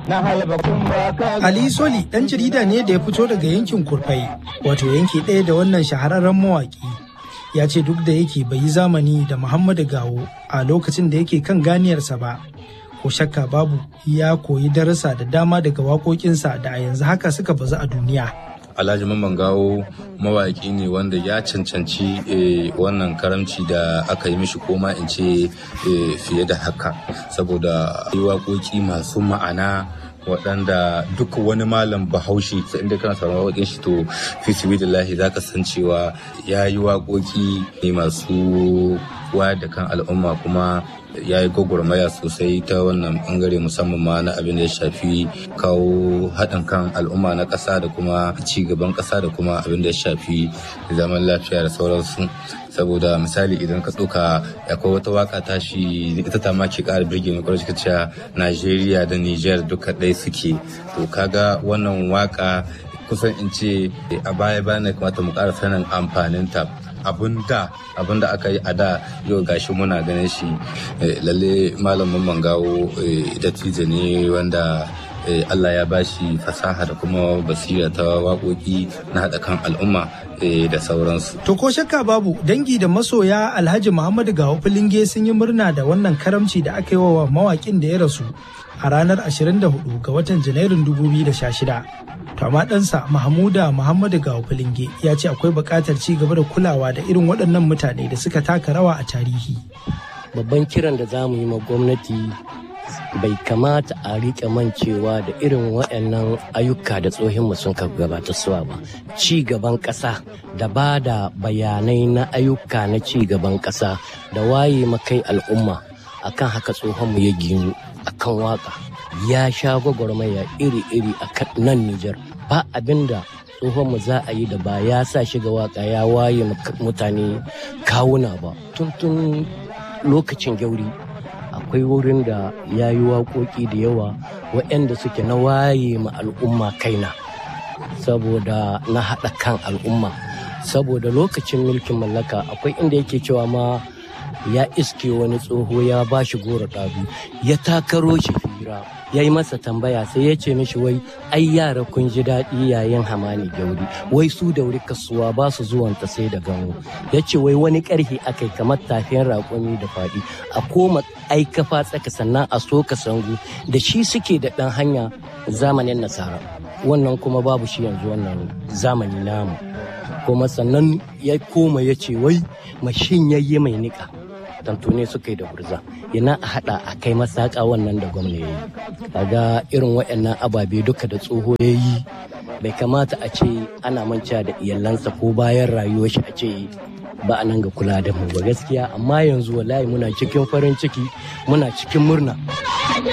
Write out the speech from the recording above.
na halba kumba ka Ali Soli ɗan jarida ne da ya fito daga yankin Kurfai, wato yanki ɗaya da wannan shahararren mawaƙi. Ya ce duk da yake bai yi zamani da Muhammadu Gawo a lokacin da yake kan ganiyarsa ba. Ko shakka babu ya koyi darasa da dama daga waƙoƙinsa da a yanzu haka suka bazu a duniya. Alhaji Mamman Gawo mawaƙi ne wanda ya cancanci eh, wannan karamci da aka yi mishi koma in ce eh, fiye da haka saboda yi waƙoƙi masu ma'ana waɗanda duk wani malam bahaushe sai inda kana sauran waƙoƙin shi to fi sibilillahi za ka san cewa ya yi waƙoƙi ne masu wayar da kan al'umma kuma ya yi gwagwarmaya sosai ta wannan bangare musamman ma na abin da ya shafi kawo haɗin kan al'umma na ƙasa da kuma ci gaban ƙasa da kuma abin da ya shafi zaman lafiya da sauransu saboda misali idan ka ɗauka akwai wata waka tashi ita ta ma ke ƙara birge mai kwarar cewa najeriya da niger duka ɗaya suke to kaga wannan waka kusan in ce a baya bayan kamata mu ƙara sanin amfaninta abun da abun da aka yi a da yau gashi muna ganin shi lalle malamin mangawo dattijo ne wanda Allah ya bashi fasaha da kuma basira ta waƙoƙi na haɗa kan al'umma da sauransu. To ko shakka babu dangi da masoya Alhaji Muhammadu Gawo Filinge sun yi murna da wannan karamci da aka yi wa mawaƙin da ya rasu a ranar 24 ga watan Janairun 2016. To amma ɗansa Mahmuda Muhammadu Gawo Filinge ya ce akwai buƙatar ci gaba da kulawa da irin waɗannan mutane da suka taka rawa a tarihi. Babban kiran da za mu yi ma gwamnati bai kamata a riƙe mancewa da irin waɗannan ayyuka da tsohinmu sun ka gabata suwa ba ci gaban ƙasa da ba da bayanai na ayyuka na ci gaban ƙasa da waye makai al'umma akan haka tsohonmu ya ginu akan waka ya sha gwagwarmaya iri-iri a nan Nijar ba abin da tsohonmu za a yi da ba ya sa shiga waka ya waye mutane kawuna ba tun lokacin gyauri akwai wurin da ya yi waƙoƙi da yawa waɗanda suke na waye ma al'umma kaina saboda na haɗa kan al'umma saboda lokacin mulkin mallaka akwai inda yake cewa ma ya iske wani tsoho ya ba shi goro ɗabi ya takaro shi fira ya yi masa tambaya sai ya ce mishi wai ai yara kun ji daɗi yayin hamani gauri wai su da wuri kasuwa ba su zuwanta sai da gano ya ce wai wani ƙarfi aka yi kamar tafiyan raƙumi da faɗi a koma ai kafa tsaka sannan a soka sangu da shi suke da ɗan hanya zamanin nasara wannan kuma babu shi yanzu wannan zamani namu kuma sannan ya koma ya ce wai mashin yayye mai niƙa tantune suka yi da gurza yana a hada a kai masaka wannan da gwamna ya yi kaga irin waɗannan ababe duka da tsoho ya yi bai kamata a ce ana manca da iyalansa ko bayan rayuwar shi a ce ba a nan ga kula da mu ba gaskiya amma yanzu wallahi muna cikin farin ciki muna cikin murna